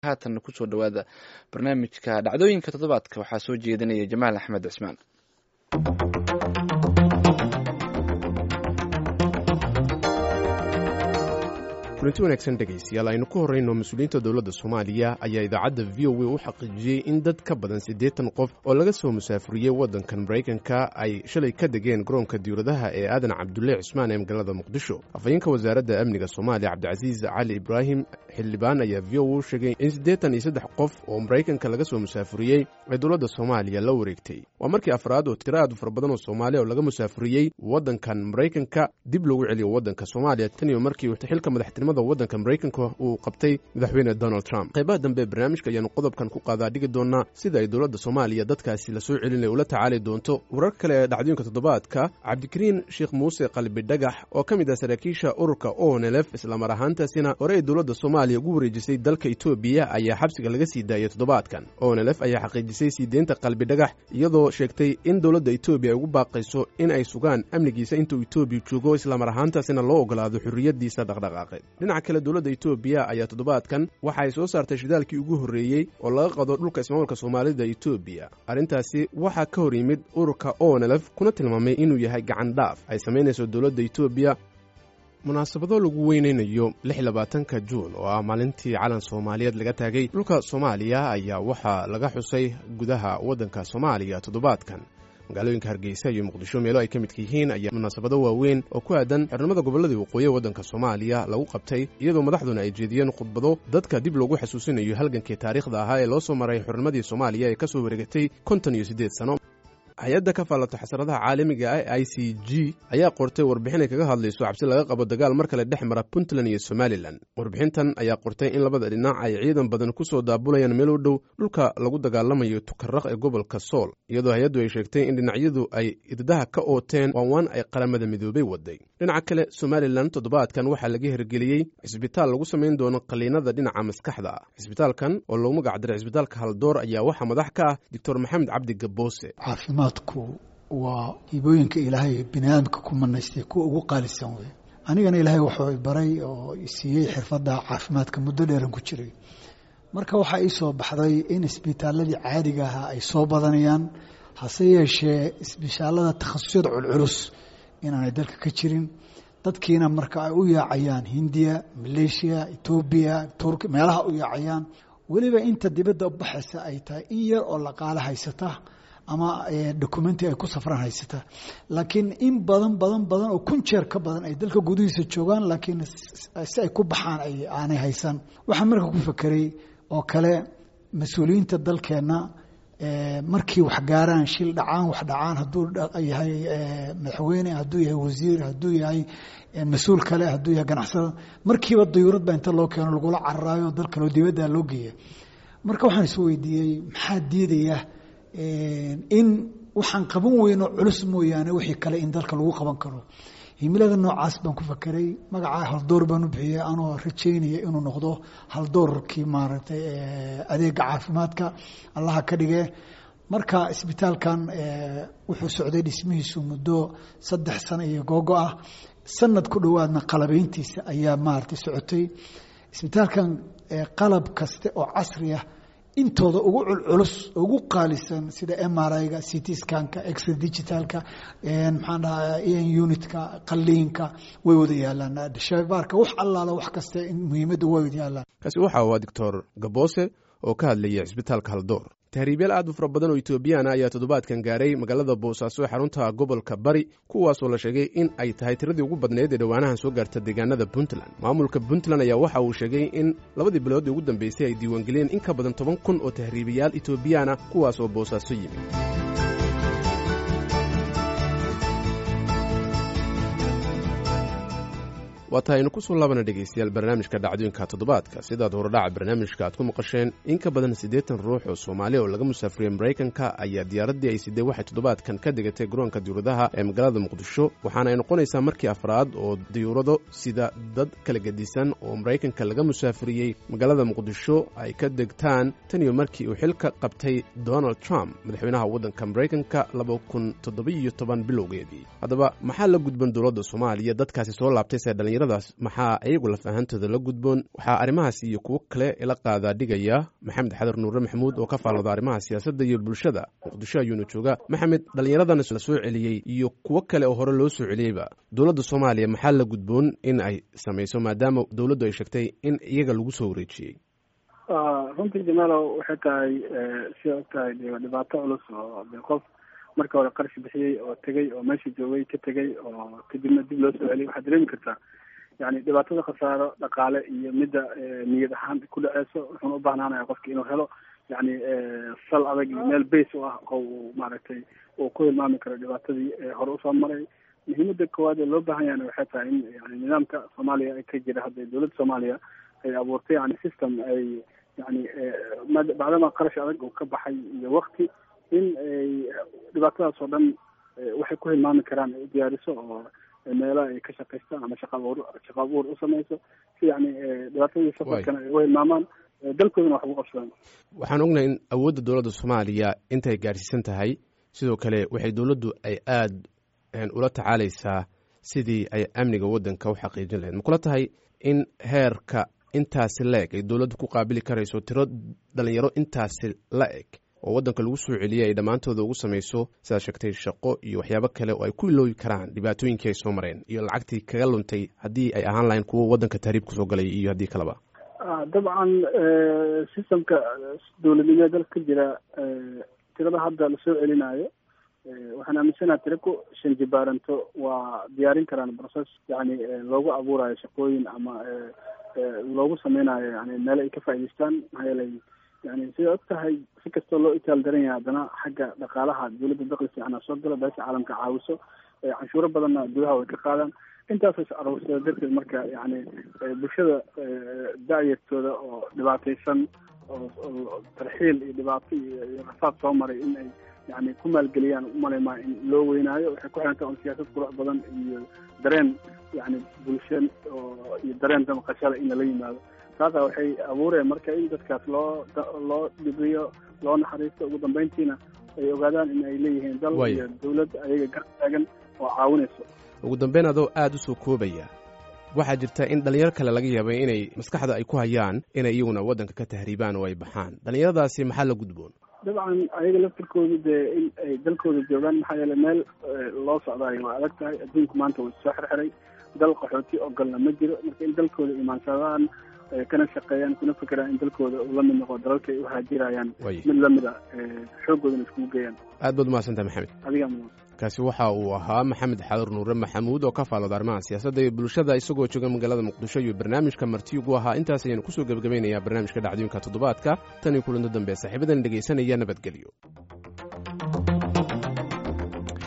haatan kusoo dhowaada barnaamijka dhacdooyinka toddobaadka waxaa soo jeedinaya jamaal axmed cismaan kulanti wanaagsan dhegaystayaal aynu ku horrayno mas-uuliyiinta dowladda soomaaliya ayaa idaacadda v o a u xaqiijiyey in dad ka badan siddeetan qof oo laga soo musaafuriyey waddankan maraykanka ay shalay ka degeen garoonka diwladaha ee aadan cabdulle cismaan ee magaalada muqdisho afhayeenka wasaaradda amniga soomaaliya cabdicasiis cali ibraahim xildhibaan ayaa v o u sheegay in siddeetan iyo saddex qof oo maraykanka laga soo musaafuriyey ay dowladda soomaaliya la wareegtay waa markii afraad oo tiro aad u fara badan oo soomaaliya oo laga musaafuriyey waddankan maraykanka dib loogu celiyo waddanka soomaaliya tan iyo markii xilka madaxtinimada waddanka maraykanka uu qabtay madaxweyne donald trump qaybaha dambe barnaamijka ayaanu qodobkan ku qaadaa dhigi doonaa sida ay dowladda soomaaliya dadkaasi lasoo celinaya ula tacaali doonto warar kale ee dhacdooyinka toddobaadka cabdikariin sheekh muuse qalbi dhagax oo ka mid ah saraakiisha ururka onelf islamar ahaantaasina hore ay dowladda soomaaliya ugu wareejisay dalka etoobiya ayaa xabsiga laga sii daayay toddobaadkan onelf ayaa xaqiijisay sii deynta qalbi dhagax iyadoo sheegtay in dowladda etoobiya ay ugu baaqayso in ay sugaan amnigiisa intuu etoobiya joogo islamar ahaantaasina loo ogolaado xurriyaddiisa dhaqdhaqaaqeed dhinaca kale dowladda etoobiya ayaa toddobaadkan waxa ay soo saartay shidaalkii ugu horreeyey oo laga qado dhulka ismaamulka soomaalida etoobiya arrintaasi waxaa ka hor yimid ururka onelf kuna tilmaamay inuu yahay gacan dhaaf ay samaynayso dowladda etoobiya munaasabado lagu weynaynayo lix labaatanka juun oo ah maalintii calan soomaaliyeed laga taagay dhulka soomaaliya ayaa waxaa laga xusay gudaha waddanka soomaaliya toddobaadkan magaalooyinka hargeysa iyo muqdisho meelo ay ka midka yihiin ayaa munaasabado waaweyn oo ku aadan xirnimada gobolladii waqooyi ee waddanka soomaaliya lagu qabtay iyadoo madaxduna ay jeediyeen khudbado dadka dib loogu xasuusinayo halgankii taariikhda ahaa ee loo soo maray xurnimadii soomaaliya ee ka soo wareegatay konton iyo siddeed sano hay-adda ka faallata xasradaha caalamiga ah i c g ayaa qortay warbixin ay kaga hadlayso cabsi laga qabo dagaal mar kale dhex mara puntland iyo somalilan warbixintan ayaa qortay in labada dhinac ay ciidan badan ku soo daabulayaan meel u dhow dhulka lagu dagaalamayo tukaraq ee gobolka sool iyadoo hay-addu ay sheegtay in dhinacyadu ay iddaha ka ooteen waanwaan ay qaramada midoobay waday dhinaca kale somalilan toddobaadkan waxaa laga hirgeliyey cisbitaal lagu samayn doono qaliinada dhinaca maskaxda ah cisbitaalkan oo loogu magacdaray cisbitaalka haldoor ayaa waxaa madax ka ah doctor maxamed cabdi gaboose caafimaadku waa hibooyinka ilaahay bini aadamka ku manaystay kuwa ugu qaalisan wey anigana ilaahay wuxuu baray oo siiyey xirfadda caafimaadka muddo dheeran ku jiray marka waxaa ii soo baxday in isbitaaladii caadiga ahaa ay soo badanayaan hase yeeshee isbitaalada takhasusyada culculus inaanay dalka ka jirin dadkiina marka ay u yaacayaan hindiya maleeshiya etoobiya turki meelaha u yaacayaan weliba inta dibadda u baxaysa ay tahay in yar oo laqaalo haysata ama documenti ay ku safraan haysata laakiin in badan badan badan oo kun jeer ka badan ay dalka gudihiisa joogaan laakiin si ay ku baxaan aanay haysan waxaan marka ku fekeray oo kale mas-uuliyiinta dalkeenna markii wax gaaraan shil dhacaan wax dhacaan hadduu yahay madaxweyne hadduu yahay wasiir hadduu yahay mas-uul kale hadduu yahay ganacsada markiiba dayuurad baa inta loo keeno lagula cararaayo dal kaleo dibadda loo geeya marka waxaan is weydiiyey maxaa diidaya in waxaan qaban weyno culus mooyaane wixii kale in dalka lagu qaban karo himilada noocaas baan ku fakeray magacaa haldoor baan u bixiyey anoo rajaynaya inuu noqdo haldoorkii maaragtay adeega caafimaadka allaha ka dhige marka isbitaalkan wuxuu socday dhismihiisu muddo saddex sano iyo googo ah sanad ku dhowaadna qalabeyntiisa ayaa maaragtay socotay isbitaalkan qalab kaste oo casri ah intooda ugu culculus ugu qaalisan sida mriga ct scanka exr digitalka maxaan dhaha en unitka qaliinka way wada yaalaan shabaarka wax allaala wax kaste muhiimadda way wada yaalaan kaasi waxa waa doctor gaboose oo ka hadlaya cisbitaalka haldoor tahriibyaal aad u fara badan oo etoobiyaan ah ayaa toddobaadkan gaaray magaalada boosaaso ee xarunta gobolka bari kuwaasoo la sheegay in ay tahay tiradii ugu badneyd ee dhowaanahan soo gaarta deegaanada puntland maamulka puntland ayaa waxa uu sheegay in labadii bilood ee ugu dambeysay ay diiwaangeliyeen in ka badan toban kun oo tahriibayaal etoobiyaan ah kuwaas oo boosaaso yimid waa tahay aynu ku soo laabana dhegaystayaal barnaamijka dhacdooyinka toddobaadka sidaad horodhaca barnaamijka aad ku maqasheen in ka badan siddeetan ruux oo soomaaliya oo laga musaafuriyey maraykanka ayaa diyaaraddii ay sidee waxay toddobaadkan ka degatay garoonka diyuuradaha ee magaalada muqdisho waxaana ay noqonaysaa markii afraad oo diyuurado sida dad kala gedisan oo maraykanka laga musaafuriyey magaalada muqdisho ay ka degtaan tan iyo markii uu xilka qabtay donald trump madaxweynaha waddanka maraykanka laba kun toddobiiyo toban bilowgeedii haddaba maxaa la gudban dowladda soomaaliya dadkaasi soo laabtay see dhalinyar dhallinyaradaas maxaa iyagu lafahantooda la gudboon waxaa arrimahaas iyo kuwo kale ila qaadaa dhigaya maxamed xadar nuure maxamuud oo ka faallada arrimaha siyaasadda iyo bulshada muqdisho ayuuna jooga maxamed dhallinyaradan la soo celiyey iyo kuwo kale oo hore loo soo celiyeyba dowladda soomaaliya maxaa la gudboon in ay samayso maadaama dowladdu ay sheegtay in iyaga lagu soo wareejiyey runtii jamaalow waxay tahay sida og tahay dhibaato culus oo de qof marka hore qarshi bixiyey oo tegey oo meesha joogay ka tegey oo kadibna dib loo soo celiyay waxaad dareemi kartaa yani dhibaatada khasaaro dhaqaale iyo midda niyad ahaan ku dhaceyso wuxuuna u baahnaanaya qofki inuu helo yani sal adag iyo meel base u ah oo uu maaragtay uu ku hilmaami karo dhibaatadii hore usoo maray muhiimada koowaad ee loo baahan yahana waxay tahay in yani nidaamka soomaaliya ay ka jira hadda dowladda soomaaliya ay abuurtay yani system ay yani bacdama qarash adag uu ka baxay iyo wakti in ay dhibaatadaas oo dhan waxay ku hilmaami karaan ay u diyaariso oo meelo ay ka shaqaystaan ama shaqa abuur shaqa abuur u samayso si yani dhibaatadii safarkana ay u hilmaamaan dalkoodana wax ugu qabsadaan waxaan ognahay in awoodda dowladda soomaaliya intay gaarsiisan tahay sidoo kale waxay dowladdu ay aada ula tacaalaysaa sidii ay amniga waddanka u xaqiijin lahayd ma kula tahay in heerka intaasi la eg ay dowladdu ku qaabili karayso tiro dhalinyaro intaasi la eg oo waddanka lagu soo celiyay ay dhammaantooda ugu samayso sidaad sheegtay shaqo iyo waxyaabo kale oo ay ku iloobi karaan dhibaatooyinkii ay soo mareen iyo lacagtii kaga luntay haddii ay ahaan lahayn kuwo waddanka tahriib kusoo galay iyo haddii kaleba dabcan systemka dowladnimada dalka ka jira tirada hadda lasoo celinayo waxaan aaminsanaha tira ku shan jibaaranto waa diyaarin karaan process yani loogu abuurayo shaqooyin ama loogu sameynayo yani meelo ay ka faa'idaystaan maxaa yeelay yani sida og tahay si kastoo loo itaal daran yahay haddana xagga dhaqaalaha dowladda dakli fiicana soo gala beesha caalamka caawiso canshuuro badanna gudaha way ka qaadaan intaasoo is aruursada darteed marka yani bulshada da-yartooda oo dhibaataysan oo tarxiil iyo dhibaato iyo rafaad soo maray in ay yani ku maalgeliyaan umaleymaa in loo weynaayo waxay ku xiranta on siyaasad qurux badan iyo dareen yani bulsha oo iyo dareen damaqashada in lala yimaado taasa waxay abuureen marka in dadkaas loo loo dhibiyo loo naxariisto ugu dambeyntiina ay ogaadaan in ay leeyihiin dal iyo dowlad ayaga gar taagan oo caawinayso ugu dambeyn adoo aada u soo koobaya waxaa jirta in dhalinyaro kale laga yaabay inay maskaxda ay ku hayaan inay iyaguna waddanka ka tahriibaan oo ay baxaan dhallinyaradaasi maxaa la gudboon dabcan ayaga laftirkooda dee in ay dalkooda joogaan maxaa yeele meel loo socdaayo waa adag tahay adduunku maanta waa soo xirxiray dal qaxooti ogolna ma jiro marka in dalkooda imaansadaan kana shaqeeyaan kuna fekeraan in dalkooda uu la mid noqo dalalka ay u haajirayaan mid lamid a xooggoodana iskugu geeyaan aad baad umahadsantaha maxamed adigaa mudan kaasi waxa uu ahaa maxamed xadur nuure maxamuud oo ka faallada arrimaha siyaasadda iyo bulshada isagoo jooga magaalada muqdisho iyo barnaamijka martiyugu ahaa intaas ayaanu kusoo gebagabaynayaa barnaamijka dhacdooyinka toddobaadka tan iyo kulanto dambe saaxiibadan dhegaysanaya nabadgelyo